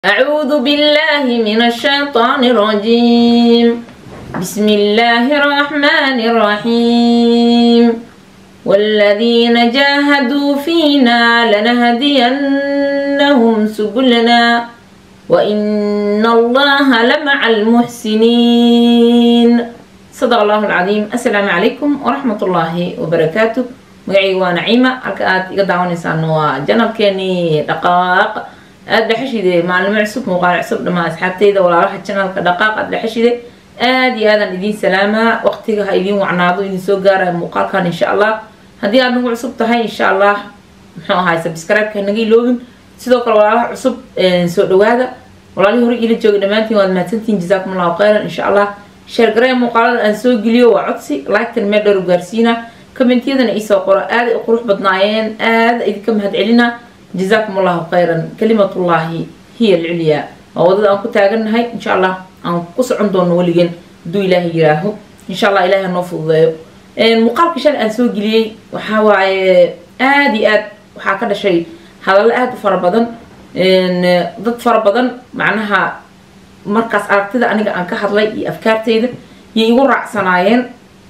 أعوذ بالله من الشيطان الرجيم بسم الله الرحمن الرحيم والذين جاهدوا فينا لنهدينهم سبلنا وإن الله لمع المحسنين صدق الله العظيم السلام عليكم ورحمة الله وبركاته magacayga waa naciima halka aad iga daawanaysaan waa janalkeeni dhaqaaq aada dhexeshide maalimo cusub muuqaal cusub dhamaa asxaabteyda walaalaha janalka dhaqaaq aada dhexeshide aada iyo aadaan idiin salaamaa waqtiga ha idiin wacnaado idin soo gaaraya muuqaalkan insha allah haddii aad nagu cusub tahay insha allah muxuu ahaay subscribe-ka naga iloobin sidoo kale walaalaha cusub soo dhawaada walaalihii hore ila jooga dhammaantiin waad mahadsantihin jazaakum allahu khayran insha allah sheergaraya muuqaalada aan soo geliyo waa codsi like-tan meel dheer u gaarsiina kommentiyadana iisoo qoro aaday u qurux badnaayeen aada idinka mahad celina jazaakum allahu khayran kalimatullaahi hiya alculyaa waa wadada aan ku taagannahay insha allah aan ku socon doono weligeen hadduu ilaahay yiraaho insha allah ilahay hanoo fududeeyo muuqaalka shalay aan soo geliyey waxaa waaye aada iyo aad waxaa ka dhashay hadallo aada u fara badan dad fara badan macnaha markaas aragtida aniga aan ka hadlay iyo afkaarteyda yay igu raacsanaayeen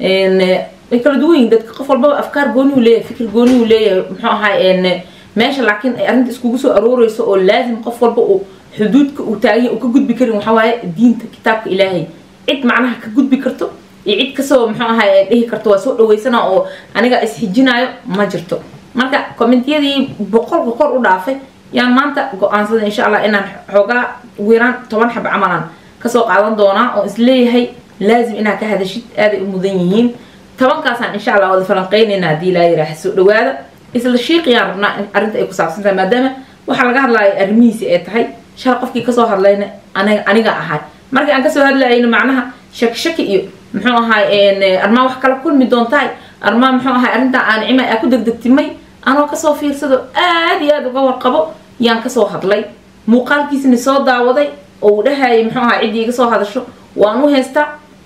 way kala duwan yihin dadka qof walbaba afkaar gooni uu leeyahay fikir gooni uu leeyahay muxuu ahaay meesha laakiin ay arrinta iskugu soo arooreyso oo laazim qof walba uu xuduudka uu taaganya uu ka gudbi karin waxaa waaye diinta kitaabka ilaahay cid macnaha ka gudbi karto iyo cid kasoo muxuu ahaay dhihi karto waa soo dhaweysana oo aniga isxijinayo ma jirto marka kommentiyadii boqolka kor u dhaafay yaan maanta go-aansada insha allah inaan xoogaa ugu yaraan toban xab camalan kasoo qaadan doonaa oo isleeyahay laazim inaad ka hadashid aaday u mudan yihiin tobankaasaan insha allah wada falanqeynayna haddii ilaa yiraaha soo dhawaada isla shiiqiyaan rabnaa in arrinta ay ku saabsan tahay maadaama waxaa laga hadlaaya arrimihiisi ay tahay shal qofkii kasoo hadlayna aniga aniga ahay markii aan kasoo hadlayayna macnaha shaki shaki iyo muxuu ahaay armaa wax kala kulmi doontahay armaa muxuu ahay arrintaa aan cima aa ku degdegtimay anoo kasoo fiirsado aada iyo aada uga warqabo yaan kasoo hadlay muuqaalkiisina soo daawaday oo uu dhahayay muxuu ahaa ciddii iga soo hadasho waan u haystaa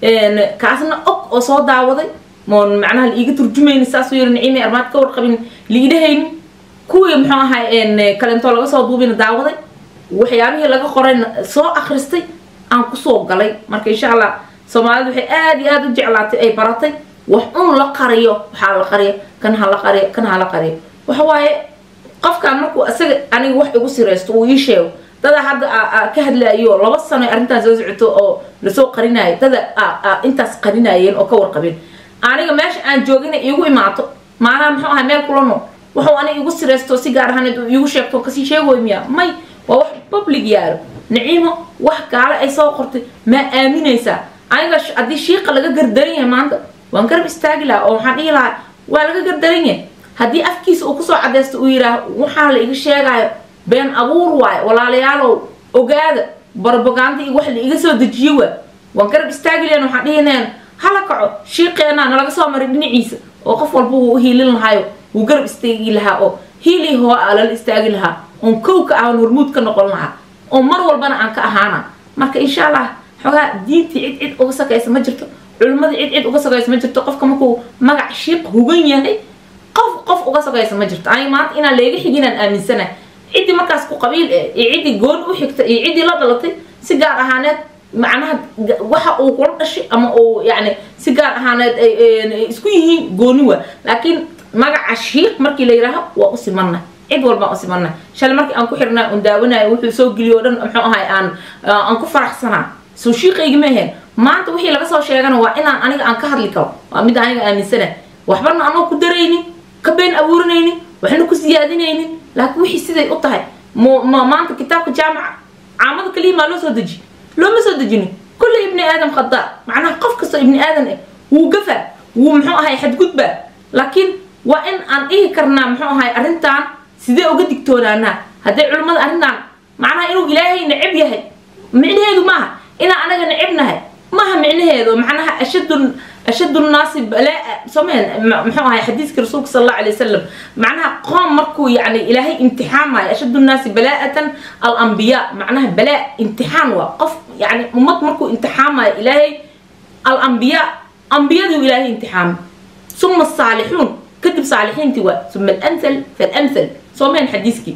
kaasna og oo soo daawaday moon macnaha la iiga turjumayni saasuu yiri nicimi armaad ka warqabin liidhahaynin kuwii muxuu ahay kalentoo laga soo duubina daawaday waxyaabihii laga qorayna soo akhristay aan kusoo galay marka insha allah soomaalidu waxay aada iyo aada u jeclaatay ay baratay wax un la qariyo waxaa la qariyo kan ha la qariyo kan ha la qariyo waxa waaye qofkaan markuu isaga aniga wax igu siraysto uu ii sheego dada hadda ka hadlaayo laba sano arrintaan soo socoto oo lasoo qarinayo dada intaas qarinayeen oo ka warqabeen aniga meesha aan joogina iigu imaato maanaha muxuu ahay meel kula nool wuxuu aniga igu siraysto si gaar ahaneed uu iigu sheegto kasii sheegoy miya may waa wax public yaalo naciimo wax gaale ay soo qortay maa aaminaysaa aniga haddii shiiqa laga gardaran yahay maanta waan garab istaagi lahaa oo waxaan dhihi lahaa waa laga gardaran yahay haddii afkiisa uu kusoo cadaysto uu yidhaah waxaa la iga sheegayo been abuur waayo walaalayaalow ogaada barbaganda iyo wax la iga soo dejiyo waa waan garab istaagi lahen waxaan dhihi lahen hala kaco shiiqeenaa nalaga soo maray dhinaciisa oo qof walba wuu hiilin lahaayo wuu garab istaagi lahaa oo hiilii hoo a lala istaagi lahaa oon kow ka ahan hormuud ka noqon lahaa oo mar walbana aan ka ahaana marka insha allah xoogaa diintii cid cid uga sakaysa ma jirto culimmadii cid cid uga sakaysa ma jirto qofka markuu magac shiiq hugan yahay qof qof uga sakaysa ma jirto aniga maanta inaan leega xiginaan aaminsanahay ciddii markaas ku qabiil eh iyo ciddii goon u xigta iyo ciddii la dhalatay si gaar ahaaneed macnaha waxa uu kula dhashay ama uu yani si gaar ahaaneed isku yihiin gooni waa laakiin magaca shiiq markii la yidhaaho waa u simanna cid walbaan u simanna shalay markii aan ku xirnay un daawanayo wuxuu soo geliyo o dhan muxuu ahay aan aan ku faraxsanaa soo shiiqaygi ma ahayn maanta wixii laga soo sheegana waa inaan aniga aan ka hadli karo waa mid aniga aaminsana waxbana anoo ku daraynin ka been abuurinaynin waxna ku siyaadinaynin laakiin wixii siday u tahay maanta kitaabka jaamaca caamada kaliya maa loo soo deji looma soo dejinin kulle ibni aadam khadaa macnaha qof kastoo ibni aadan ah wuu gafaa wuu muxuu ahay xadgudbaa laakiin waa in aan dhihi karnaa muxuu ahay arrintan sidee uga digtoonaanaa hadday culimmada arrintan macnaha inuu ilaahay necab yahay micnaheedu maaha inaan anaga necabnahay maaha micnaheedu macnaha ashadun ashad nnaasi balaa someen muxuu ahay xadiiska rasuulka sal allahu alay wasalam macnaha qoom markuu yani ilaahay imtixaamayo ashad nnaasi balaa'atan alambiyaa macnaha balaa imtixaan waa qof yani ummad markuu imtixaamayo ilaahay alambiyaa ambiyaduu ilaahay imtixaamay suma asaalixuun kadib saalixiintii waa suma alamthal falamthal someen xadiiskii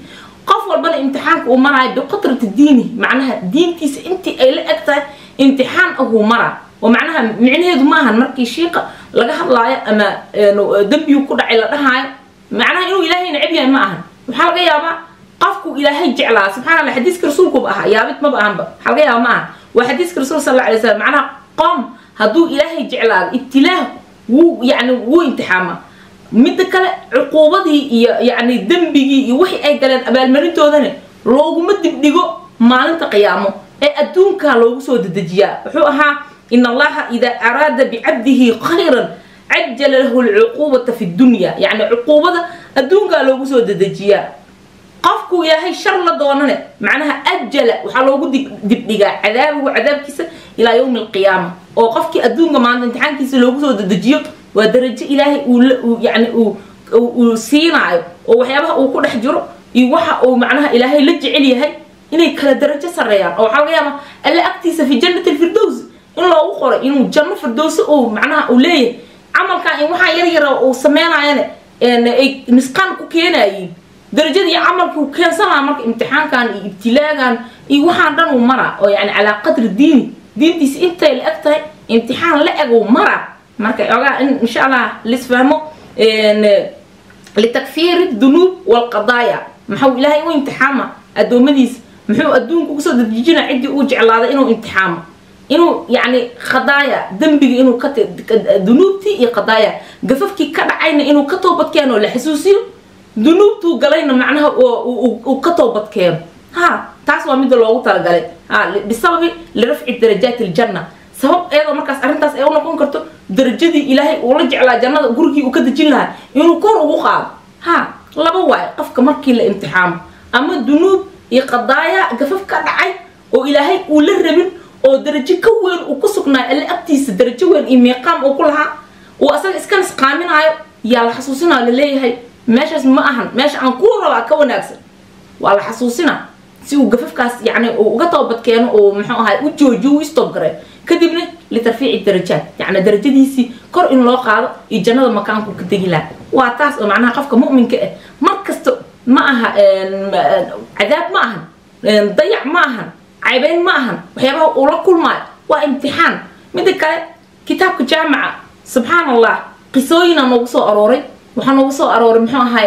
qof walbana imtixaanka uu maraayo biqudrati diini macnaha diintiisa intii ay la eg tahay imtixaan ahuu maraa oo macnaha micnaheedu maahan markii shiiqa laga hadlaayo ama dembigu ku dhacay la dhahaayo macnaha inuu ilaahay necab yahay ma ahan waxaa laga yaabaa qofku ilaahay jeclaa subxana allah xadiiska rasuulkuba ahaa yaabid maba ahanba waxaa laga yaaba ma aha waa xadiiska rasuul sal alla alay slam macnaha qoom hadduu ilaahay jeclaado ibtilaah wuu yani wuu imtixaama midda kale cuquubadii iyo yani dembigii iyo wixii ay galeen abaalmarintoodana looguma dibdhigo maalinta qiyaamo ee adduunkaa loogu soo dedejiyaa wuxuu ahaa in allaha idaa araada bicabdihi khayran cajala lahu lcuquubata fi dunya yani cuquubada adduunkaa loogu soo dedejiyaa qofku ilaahay shar la doonane macnaha ajala waxaa loogu dibdhigaa cadaabahu cadaabkiisa ilaa yowmi alqiyaama oo qofkii adduunka maanta imtixaankiisa loogu soo dedejiyo waa darajo ilaahay uu yani uu siinaayo oo waxyaabaha uu ku dhex jiro iyo waxa uu macnaha ilaahay la jecel yahay inay kala darajo sareeyaan oo waxaa laga yaabaa alle agtiisa fi jannati alfirdows in loogu qoray inuu janno firdowsi uu macnaha uu leeyahay camalkan in waxaa yar yara uu sameynayane ay nisqaan ku keenayiin darajadii camalkii uu keensanaa marka imtixaankan iyo ibtilaagan iyo waxaan dhan uu maraa oo yani calaa qadri diini diintiisa intay la eg tahay imtixaan la eg uu maraa marka ogaa in insha allah lisfahmo litakfiiri dunuub walqadaaya maxuu ilaahay u imtixaama addoommadiisa muxuu adduunka kusoo dadejina ciddii uu jeclaaday inuu imtixaamo inuu yani qadaaya dembiga inuu ka dunuubtii iyo qadaaya gafafkii ka dhacayna inuu ka toobadkeeno la xasuusiyo dunuubtuu galayna macnaha uu ka toobadkeeno ha taas waa midda loogu talagalay ha bisababi lirafci darajaati aljanna sabab iyadoo markaas arrintaas ay u noqon karto darajadii ilaahay uu la jeclaa jannada gurigii uu ka dejin lahaa inuu kor ugu qaado ha laba waayo qofka markii la imtixaamo ama dunuub iyo qadaaya gafaf ka dhacay oo ilaahay uu la rabin oo darajo ka weyn uu ku sugnaay alle agtiisa darajo weyn iyo miiqaam uu ku lahaa uu asaga iska nisqaaminaayo yaa la xasuusinayo laleeyahay meeshaas ma ahan meesha aan kuu rabaa ka wanaagsan waa la xasuusinaa si uu gafafkaas yani uu uga toobadkeeno uu muxuu ahay u joojiyo u istoob garay kadibna litarfiici darajaat yani darajadiisii kor in loo qaado iyo jannada makaanku ka degi laha waa taas oo macnaha qofka mu'minka ah mar kasta ma aha cadaab ma ahan dayac ma ahan caybeyn ma ahan waxyaabaha uu la kulmaayo waa imtixaan midda kale kitaabka jaamica subxaan allah qisooyina noogu soo arooray waxaa noogu soo arooray muxuu ahay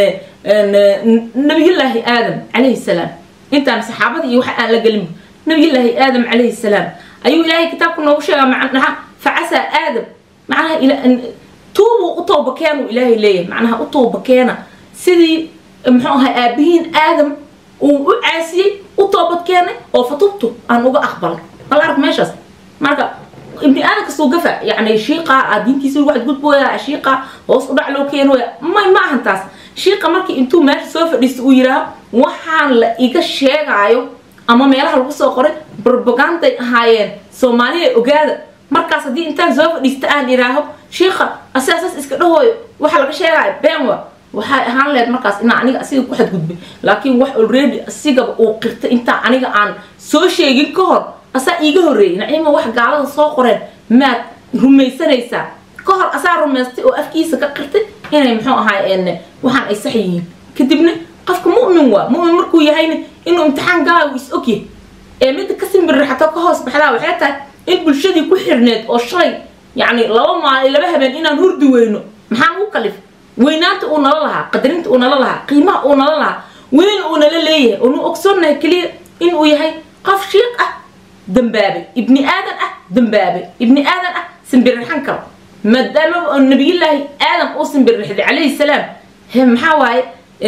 nabiyullaahi aadam calayhi salaam intaan saxaabada iyo waxa aan la gelin nabiyullaahi aadam calayhi salaam ayuu ilaahay kitaabka noogu sheegaa macnaha facasaa aadam macnaha tuubuu u toobakeenu ilaahay leeyahay macnaha u toobakeena sidii muxuu ahay aabihiin aadam uu u caasiyey u toobad keenay oo fatubtu aan uga aqbalay bal arag meeshaas marka ibni aadan kastuu gafa yani shiiqa a diintiisa lagu xadgudbooya shiiqa hoos u dhac loo keenooya may ma ahan taas shiiqa markii intuu meesha soo fadhiista uu yidhaaho waxaan la iga sheegaayo ama meelaha lagu soo qoray barbaganday ahaayeen soomaaliya ogaada markaas haddii intaan soo fadhiista aan idhaaho shiiqa asaasaas iska dhahooyo waxa laga sheegaayo beenwa waxay ahaan lehed markaas inaa aniga asiga ku xadgudbay laakiin wax already asigaba uu qirtay intaa aniga aan soo sheegin ka hor asaa iiga horreeyay naciima wax gaalada soo qoreen maad rumaysanaysaa ka hor asaa rumaystay oo afkiisa ka qirtay inay muxuu ahaay waxaan ay sax yihiin kadibna qofka mu'min waa mu'min markuu yahayna inuu imtixaan galaa uu is ogyahay ee midda ka simbirraxato ka hoos baxdaa waxay tahay in bulshadii ku xirneed oo shalay yacni laba maalin laba habeen inaan hurdi weyno maxaan ugu kalif weynaanta uu nala lahaa qadarinta uu nala lahaa qiimaha uu nala lahaa weyn uu nala leeyahay oonu ogsoonnahay keliya inuu yahay qof shiiq ah dambaabay ibni aadan ah dambaabay ibni aadan ah simbirrixan karo maadaama nabiyullaahi aadam uu simbirrixday calayhi salaam he maxaa waaye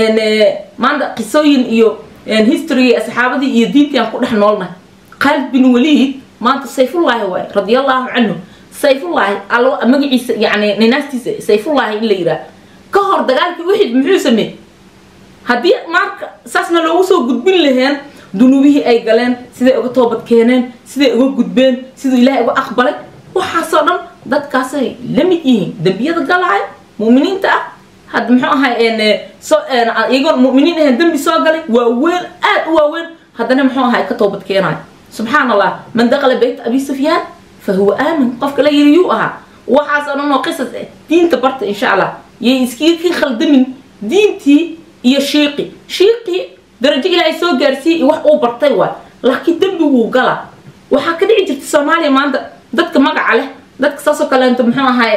maanta qisooyin iyo history asxaabadii iyo diintii aan ku dhex noolnahay khaalid bin waliid maanta sayfullaahi waaye radiallahu canhu sayfullaahi allo magaciisa yani ninaastiisa sayfullaahi in la yidhaah ka hor dagaalkii uxid muxuu sameeyey haddii marka saasna loogu soo gudbin laheen dunuubihii ay galeen siday uga toobad keeneen siday uga gudbeen siduu ilaahay uga aqbalay waxaasoo dhan dadkaasay la mid yihiin dembiyada galaayo mu'miniinta ah hadda muxuu ahay soo iyagoon mu'miniin ahayn dembi soo galay waa weyn aad u waaweyn haddana muxuu ahay ka toobad keenaayo subxaan allah man daqala bayt abi sufyaan fa huwa aamin qofka la yiri yuu ahaa waxaasoo dhan oo qisas ah diinta barta insha allah yay iskiga ka khaldamin diintii iyo shiiqi shiiqii darajo ilaahay soo gaarsiiyey iyo wax uu bartay waay laakiin dembiguu gala waxaa ka dhici jirta soomaaliya maanta dadka magaca leh dadka saasoo kaleento muxuu ahay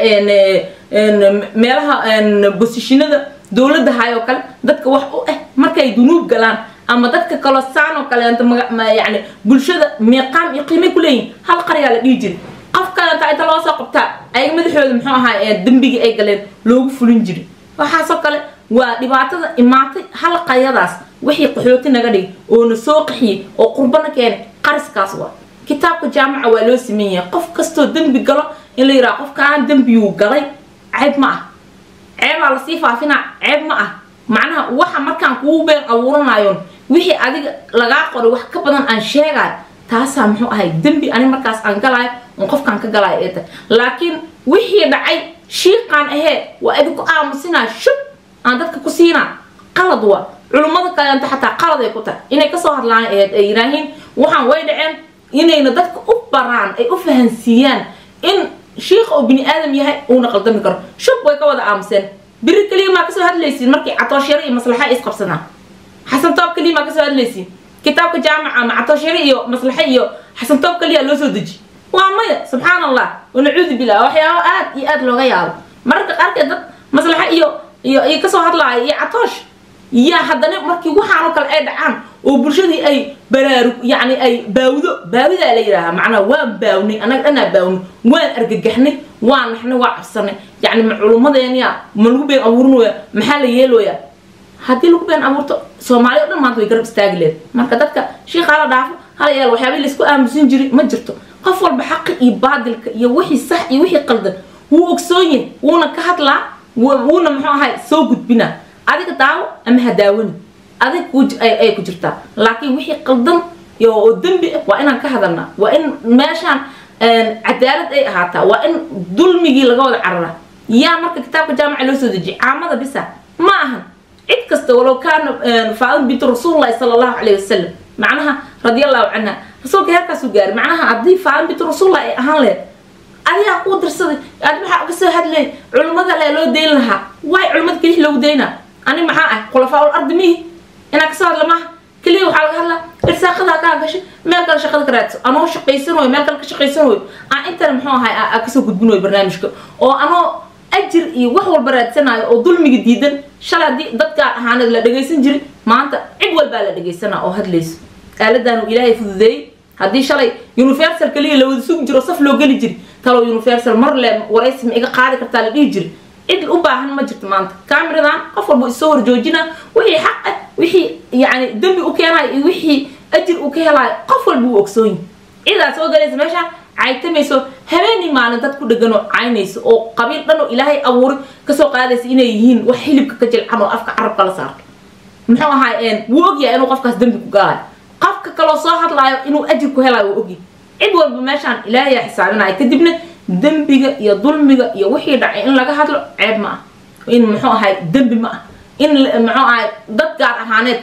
meelaha bosishinada dowladda hay oo kale dadka wax u ah markay dunuub galaan ama dadka kaloo saan oo kaleento yani bulshada meeqaam iyo qiimay ku leeyihin hal qaryaa la dhihi jiray qof kaleenta inta loo soo qabtaa ayaga madaxooda muxuu ahay dembigii ay galeen loogu fulin jiray waxaasoo kale waa dhibaatada imaatay hal qaryadaas wixii qaxooti naga dhigay oo na soo qaxiyey oo qurbana keenay qariskaas waa kitaabka jaamaca waa loo sameyn yahay qof kastoo dembi galo in la yidhaha qofkaan dembiyuu galay ceeb ma ah ceebaa lasii faafinaa ceeb ma ah macnaha waxa markaan kugu been abuuranayoon wixii adiga lagaa qoray wax ka badan aan sheegayo taasaa muxuu ahay dembi ani markaas aan galaayo on qofkaan ka galaayo ee tahay laakiin wixii dhacay shiiqaan ahee waa idinku aamusinaa shub aan dadka ku siinaa qalad waa culummada kaleento xataa qalad ay ku tahay inay kasoo hadlaan aheyd ay yidhaahiin waxaan way dhaceen inayna dadka u baraan ay u fahansiiyaan in shiikha oo bini aadam yahay uuna qaldami karo shub way ka wada aamuseen biri keliya maa kasoo hadlaysiin markii catooshare iyo maslaxa ay isqabsadaan xasan toob keliya maa kasoo hadlaysiin kitaabka jaamaca ama catooshare iyo maslaxa iyo xasan toob keliya loo soo deji waa maya subxaan allah wanacuudu billah waxyaabo aad iyo aad looga yaabo mararka qaarkeed dad maslaxa iyo iyo iyo kasoo hadlaaya iyo catoosh yaa haddana markii waxaanoo kale ay dhacaan oo bulshadii ay baraarug yacni ay baawdo baawidaa la yidhaahaa macnaha waan baawnay annaga dhanaa baawnay waan argagaxnay waan naxnay waa cabsanay yacni ma culummadeenia ma lagu been abuurinooya maxaa la yeelooyaa haddii lagu been abuurto soomaaliya o dhan maanta way garab istaagi leed marka dadka shiikaa la dhaafo hala yaal waxyaabihii laisku aamusin jiray ma jirto qof walba xaqi iyo baadilka iyo wixii sax iyo wixii qaldan wuu ogsoon yahay wuuna ka hadlaa wuuna muxuu ahay soo gudbinaa adiga daawo ama ha daawani adig ay ku jirtaa laakiin wixii qaldan oo dembi ah waa inaan ka hadalnaa waa in meeshaan cadaalad ay ahaataa waa in dulmigii laga wada cararaa yaa marka kitaabka jaamaca loo soo dejiyay caamada bisa ma ahan cid kasta walow kaana faadim bintu rasuulillahi sala allahu calayhi wasalam macnaha radiallahu canha rasuulka heerkaasuu gaaray macnaha haddii faadim bintu rasuulillah ay ahaan lehed adigaa kuu dirsaday aad maxaa uga soo hadlay culimmada le loo dayn lahaa waay culimmada kelix loogu daynaa ani maxaa ah khulafaa ul ardi mihi inaa kasoo hadla maaha keliya waxaa laga hadlaa irsaaqadaa kaa gashay meel kale shaqada ka raadso anoo shaqaysan way meel kale ka shaqaysan way aan intana muxuu ahay aa kasoo gudbin way barnaamijka oo anoo ajir iyo wax walba raadsanayo oo dulmiga diidan shalay haddii dadkaan ahaaneed la dhagaysan jiray maanta cid walbaa la dhagaysanaa oo hadlayso aaladaan uu ilaahay fududeeyey haddii shalay universal keliya la wada sugi jiro saf loo geli jiri talow universal mar le waraysi ma iga qaadi kartaa la dhihi jiri cid u baahan ma jirto maanta cameradan qof walba isoo horjoojina wixii xaq ah wixii yani dembi u keenayo iyo wixii ajir uu ka helaayo qof walba uu ogsoonyi cidaa soo galaysa meesha caytamayso habeenii maalin dad ku dhegan oo caynayso oo qabiil dhan oo ilaahay abuuray kasoo qaadaysa inay yihiin wax hilibka ka jilcan oo afka carabka la saarto muxuu ahaay wuu ogyahay inuu qofkaas dembi ku galayo qofka kaloo soo hadlaayo inuu ajir ku helayo wuu ogyahay cid walba meeshaan ilaahayaa xisaabinaya kadibna dembiga iyo dulmiga iyo wixii dhacay in laga hadlo ceeb ma ah in muxuu ahay dembi ma ah in muxuu ahay dad gaar ahaaneed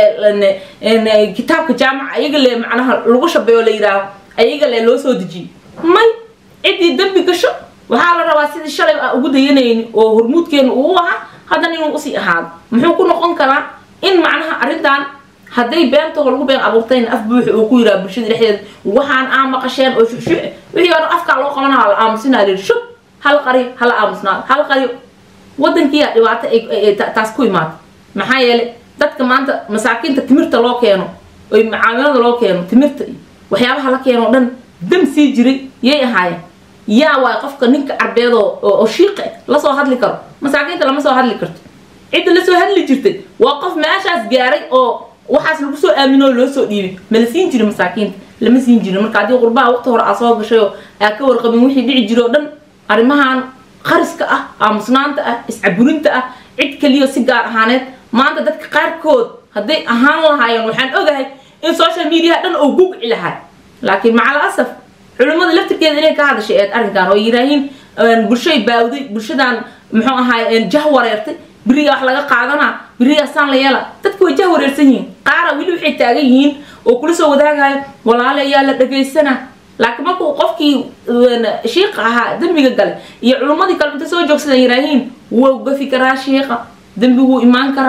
keliya kitaabka jaamaca ayaga le macnaha lagu shabeeyo la yidhaaho ayaga le loo soo dejiyey may ciddii dembi gasho waxaa la rabaa sidii shalay aan ugu dayanayni oo hormuudkeenu uu ahaa haddana inuu usii ahaado muxuu ku noqon karaa in macnaha arrintan hadday beentoo lagu been abuurtayna af buuxi uu ku yiraa bulshada dhexdeeda waxaan aa maqasheen oo shuxshuux wixii hore afkaa loo qabanaa la aamusinaa lir shub hal qariyo hala aamusnaado hal qariyo wadankiiyaa dhibaato ay taas ku imaata maxaa yeelay dadka maanta masaakiinta timirta loo keeno oy macaamilada loo keeno timirta iyo waxyaabaha la keeno o dhan dam sii jiray yay ahaayeen yaa waay qofka ninka carbeed oo shiiqa lasoo hadli karo masaakiinta lama soo hadli karto cidda lasoo hadli jirtay waa qof meeshaas gaaray oo waxaas lagu soo aaminoo loo soo dhiibay mala siin jirin masaakiinta lama siin jirin marka haddii qurbaha waqti hore aa soo gashay oo aa ka warqabin wixii dhici jiro o dhan arrimahan qariska ah aamusnaanta ah iscaburinta ah cid kaliyo si gaar ahaaneed maanta dadka qaarkood hadday ahaan lahaayeen waxaan ogahay in social mediaha dhan oo gugci lahay laakiin macal asaf culimmada laftirkeeda inay ka hadashay eed arrinkan oo yiraahiin bulshay baawday bulshadan muxuu ahaay jah wareertay beriga wax laga qaadanaa berigaasaan la yeela dadka way jah wareersan yihiin qaara weli waxay taagan yihiin oo kula soo wadaagayo walaale ayaa la dhagaysanaa laakiin markuu qofkii shiiqa ahaa dembiga gale iyo culummadii kale inta soo joogsadaan yiraahiin wuu gafi karaa shiiqa dembi wuu imaan karaa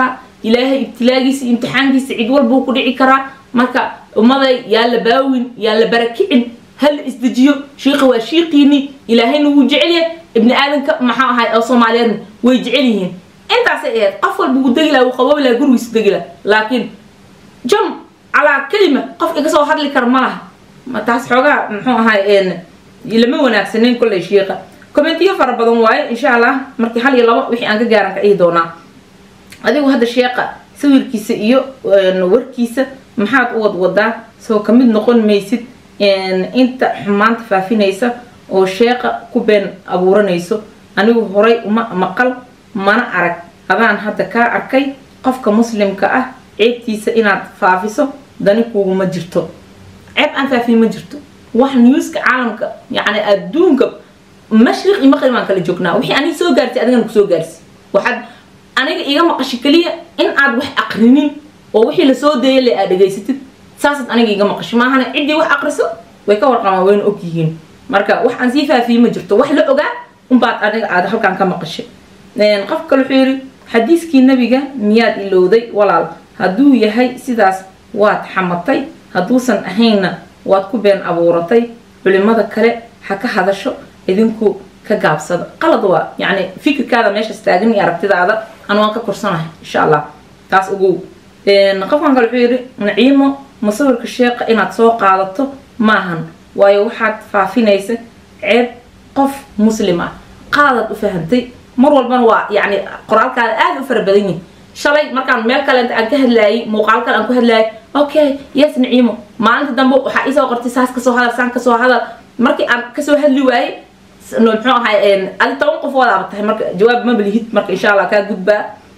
ilaahay ibtilaagiisa imtixaankiisa cid walbuu ku dhici karaa marka ummaday yaa la baawin yaa la barakicin hal isdejiyo shiiqa waa shiiqiini ilaahayna wuu jecel yahay ibni aadanka maxaa ahay oo soomaaliyeedna way jecel yihiin intaasay ahayd qof walba wuu degi laha wuu qaboobi laha gurigiisa degi laha laakiin jam calaa kelima qof iga soo hadli kara ma laha taas xoogaa muxuu ahay lama wanaagsaneyn kolley shiiqa commentiyo fara badan waaye insha allah markii hal iyo labo wixii aan ka gaaran ka dhihi doonaa adigu hadda sheeqa sawirkiisa iyo warkiisa maxaad u wadwadaa soo kamid noqon maysid inta xumaanta faafinaysa oo sheeqa ku been abuuranayso anigu horay uma maqal mana arag adaan hadda kaa arkay qofka muslimka ah ceebtiisa inaad faafiso dani kuuguma jirto ceeb aan faafin ma jirto wax newska caalamka yacni adduunka mashriq iyo maqrib aan kala joognaa wixii aniga soo gaartay adigana kusoo gaarsi waxaad aniga iga maqashay keliya in aad wax aqrinin oo wixii lasoo deeyay le aad dhegaysatid saasaad aniga iga maqashay maahana ciddii wax aqriso way ka warqamaan wayna og yihiin marka wax aan sii faafiyey ma jirto wax la ogaa unbaad aniga aad halkaan ka maqashay qof kale wuxuu yidhi xadiiskii nabiga miyaad ilowday walaal hadduu yahay sidaas waad xamatay hadduusan ahaynna waad ku been abuuratay culimada kale ha ka hadasho idinku ka gaabsada qalad waa yacni fikirkaada meeshaas taagan iyo aragtidaada anu waan ka korsanahay insha allah taas ogow qofkan kale wuxuu yidhi naciimo musawirka sheeqa inaad soo qaadato maahan waayo waxaad faafinaysa ceeb qof muslim ah qaadaad u fahantay mar walbana waa yacni qoraalkaada aada u fara badan yihin shalay markaan meel kale inta aan ka hadlaayay muuqaal kale aan ku hadlaayay okay yes naciimo maalinta dambe waxaa iisoo qortay saas kasoo hadal saan kasoo hadal markii aan kasoo hadli waayey muxuu ahay adi toban qof wadaaba tahay marka jawaab ma balihid marka insha allah kaa gudbaa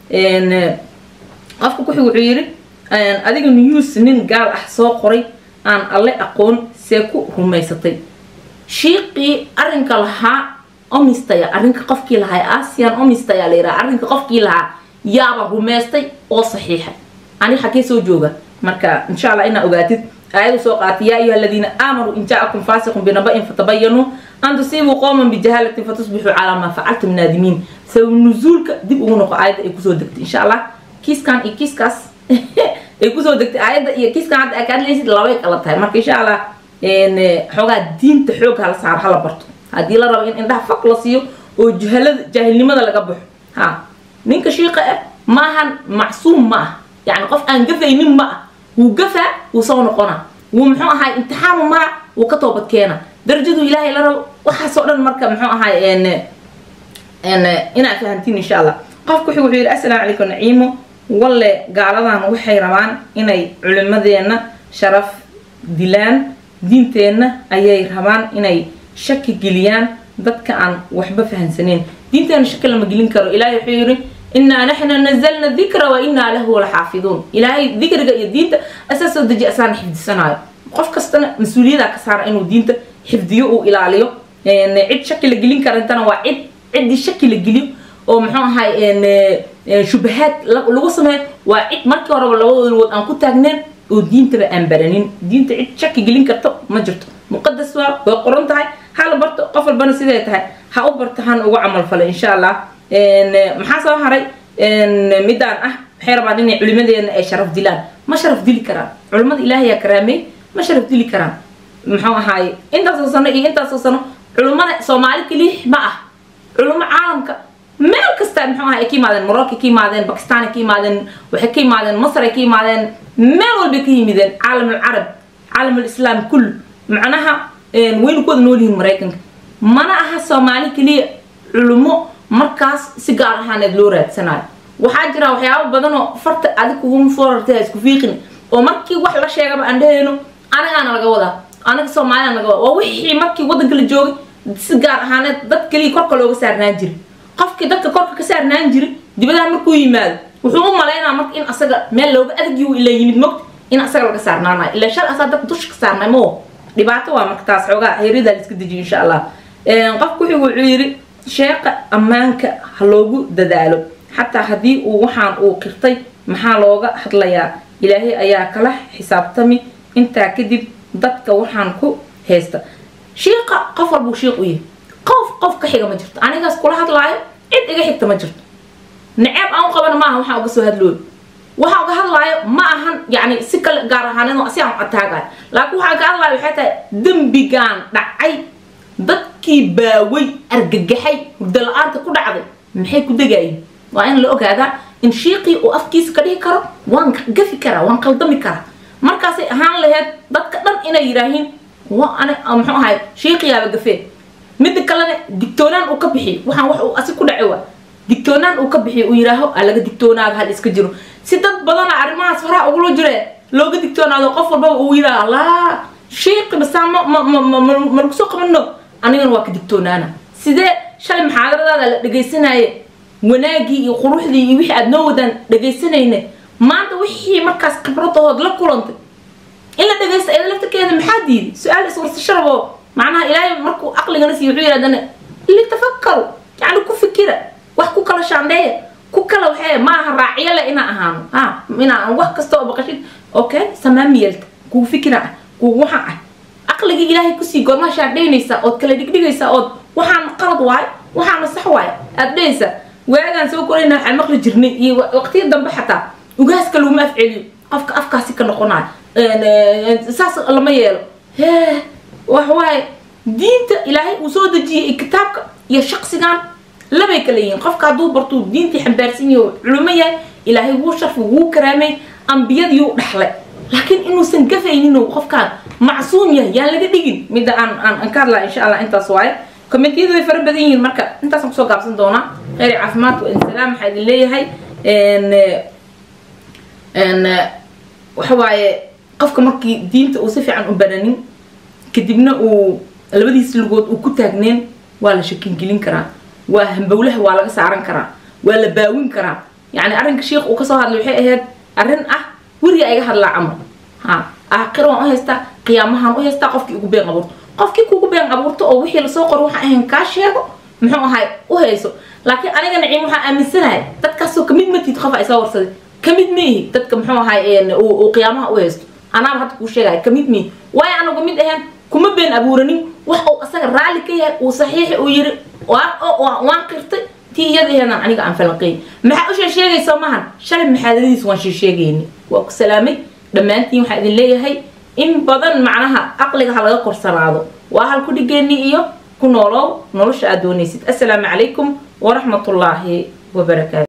qofka kuxig wuxuu yidhi adiga news nin gaal ah soo qoray aan alle aqoon see ku rumaysatay shiiqii arrinka lahaa omistaya arrinka qofkii lahaa asian omistaya la yidhaha arrinka qofkii lahaa yaaba rumaystay oo saxiixay ani xagee soo jooga marka insha allah inaa ogaatid aayadu soo qaatay yaa ayuha aladiina aamanuu in jaakum faasiqun binaba'in fatabayanuu an tusiibuu qowman bijahaalatin fatusbixuu calaa maa facaltum naadimiin sabab nuzuulka dib ugu noqo aayadda ay kusoo degtay insha allah kiiskan iyo kiiskaas ay kusoo degtay aayadda iyo kiiskan hadda aa ka hadlaysid labay kala tahay marka insha allah xoogaa diinta xoog hala saaro hala barto haddii la rabo in indhaha faq la siiyo oo jahalada jaahilnimada laga baxo ha ninka shiiqa ah maahan macsuum ma ah yani qof aan gafaynin ma ah wuu gafaa wuu soo noqonaa wuu muxuu ahaay imtixaanu mara wuu ka toobad keena darajadu ilaahay la rabo waxaasoo dhan marka muxuu ahaay inaad fahantiin insha allah qofku wuxuu yidhi assalaamu calaykum naciimo walle gaaladan waxay rabaan inay culimadeenna sharaf dilaan diinteenna ayay rabaan inay shaki geliyaan dadka aan waxba fahansaneyn diinteena shaki lama gelin karo ilaahay wuxuu yidhi inaa naxna nazalna dikra wa inaa lahu laxaafiduun ilaahay dikriga iyo diinta asaa soo deji asaana xifdisanaayo qof kastana mas-uuliyadaa ka saara inuu diinta xifdiyo uu ilaaliyo cid shaki la gelin karantana waa cid ciddii shaki la geliyo oo muxuu ahay shubahaad lagu sameeyo waa cid markii horeba labadooda wood aan ku taagneen oo diintaba aan baranin diinta cid shaki gelin karto ma jirto muqadas waa way qoran tahay hala barto qof walbana siday tahay ha u barto han ugu camal falay insha allah maxaa soo haray midaan ah waxay rabaan inay culimadeena ay sharaf dilaan ma sharaf dili karaan culimada ilaahayaa karaamey ma sharaf dili karaan muxuu ahaay intaasoo sano iyo intaasoo sano culimada soomaali keliix ma ah culimo caalamka meel kasta muxuu ahay ay ka yimaadeen morocco ka yimaadeen bakistan ka yimaadeen waxay ka yimaadeen masar ay ka yimaadeen meel walbay ka yimideen caalam alcarab caalam alislaam kull macnaha waynu ku wada nool yihiin maraykanka mana aha soomaali keliya culimo markaas si gaar ahaaneed loo raadsanayo waxaa jira waxyaabo badanoo farta adig kuguma foorartay ha isku fiiqin oo markii wax la sheegaba aan dhahayno anagaana laga wadaa anaga soomaaliyana laga wadaa waa wixii markii waddanka la joogay si gaar ahaaneed dad keliya korka looga saarnaan jiri qofkii dadka korka ka saarnaan jiri dibadaha markuu yimaado wuxuu u malaynaa marka in asaga meel looga adagii ila yimid mogta in asaga laga saarnaanayo ilaa shal asaa dadka dusha ka saarnay moo dhibaato waa marka taas xoogaa heeridaa la iska dejiyo insha allah qofku wuxuu wuxuu yidhi sheeqa ammaanka ha loogu dadaalo xataa haddii uu waxaan uu qirtay maxaa looga hadlayaa ilaahay ayaa kala xisaabtami intaa kadib dadka waxaan ku haysta shiiqa qof walbuu shiiq u yahay qof qof ka xiga ma jirto anigaas kula hadlaayo cid iga xigta ma jirto naceeb aan u qabana maaha waxaan uga soo hadlooyo waxa uga hadlaayo ma ahan yani si kale gaar ahaaneed si aan ataagayo laakiin waxaa ka hadlaayo waxay tahay dembigaan dhacay dadkii baaway argagaxay hurdo la-aanta ku dhacday maxay ku degayiin waa in la ogaadaa in shiiqii uu afkiisa ka dhihi karo waan gafi karaa waan qaldami karaa markaasay ahaan laheyd dadka dhan inay yidhaahiin muxuu ahay shiiqiyaaba gafee midda kalena digtoonaan uu ka bixiyo waxaan wax uu asi ku dhaci waa digtoonaan uu ka bixiyo uu yidhaaho a laga digtoonaada hal iska jiro si dad badana arrimahaas horaa ugula jire looga digtoonaado qof walbaba uu yidhaha allah shiiqi basaa ma ma ma ma malagu soo qabano anigana waa ka digtoonaana sidee shalay muxaadaradaada la dhegaysanaaye wanaagii iyo quruxdii iyo wixii aad noo wadaan dhegaysanayne maanta wixii markaas khibradahood la kulantay in la dhegaysta iyada laftarkeeda maxaa diiday su-aal iswarsasharabo macnaha ilaahay markuu aqligana siiyo wuxuu yidhahdana litafakaru yacni ku fikira wax ku kala shaandheeya ku kala waxee ma aha raaciyo le inaa ahaano ha inaa wax kasta oo baqashid okay samaamiyelta kugu fikira ah kugu waxaan ah aqligii ilaahay kusii goormaa shaandhaynaysaa ood kala dhigdhigaysaa ood waxaan qalad waayo waxaana sax waayo aad dhehaysaa waagaan soo korayna waxaan maqli jirnay iyo waqtiya dambe xataa ugaaska laguma afceliyo qofka afkaasi ka noqonayo saas lama yeelo hee wax waaye diinta ilaahay uu soo dejiyey kitaabka iyo shaqsigan labay kala yihiin qofka hadduu bartuu diintii xambaarsan yahay culimo yahay ilaahay wuu sharfi wuu karaamay ambiyadiyuu dhaxlay laakiin inuusan gafaynin qofkaan macsuum yahay yaan laga dhigin midda aan aan aan ka hadlaa insha allah intaas waaye kommentiyadu way fara badan yihiin marka intaasaan kusoo gaabsan doonaa kheyr caafimaad wa insalaam waxaa idin leeyahay waxa waaye qofka markii diinta uu si fiican u bananin kadibna uu labadiis lugood uu ku taagneen waa la shakingelin karaa waa hambowlaha waa laga saaran karaa waa la baawin karaa yacni arrinka sheikh uu kasoo hadlay waxay ahayd arrin ah weriga iga hadlaa camal ha aakhiro waan u haystaa qiyaamahaan u haystaa qofkii ugu been abuurto qofkii kugu been abuurto oo wixii lasoo qoro waxaan ahayn kaa sheego muxuu ahay u hayso laakiin aniga naciim waxaan aaminsanahay dadkaasoo kamid matid qof ay soo warsaday kamid miihi dadka muxuu ahay uu qiyaamaha u haysto anaaba hadda kuu sheegaya kamid miihi waayo anagu mid ahayn kuma been abuuranin wax uu asaga raalli ka yahay uu saxiixi uu yiri waan qirtay tii iyada aheedaan aniga aan falanqeey maxaa u sheesheegaysa maahan shalay maxaadadiis waan sheesheegayni waa ku salaamay dhammaantiin waxaa idin leeyahay in badan macnaha aqliga ha laga korsanaado waa hal ku dhigeenni iyo ku noolow nolosha aad doonaysid assalaamu calaykum waraxmatullaahi wabarakaatu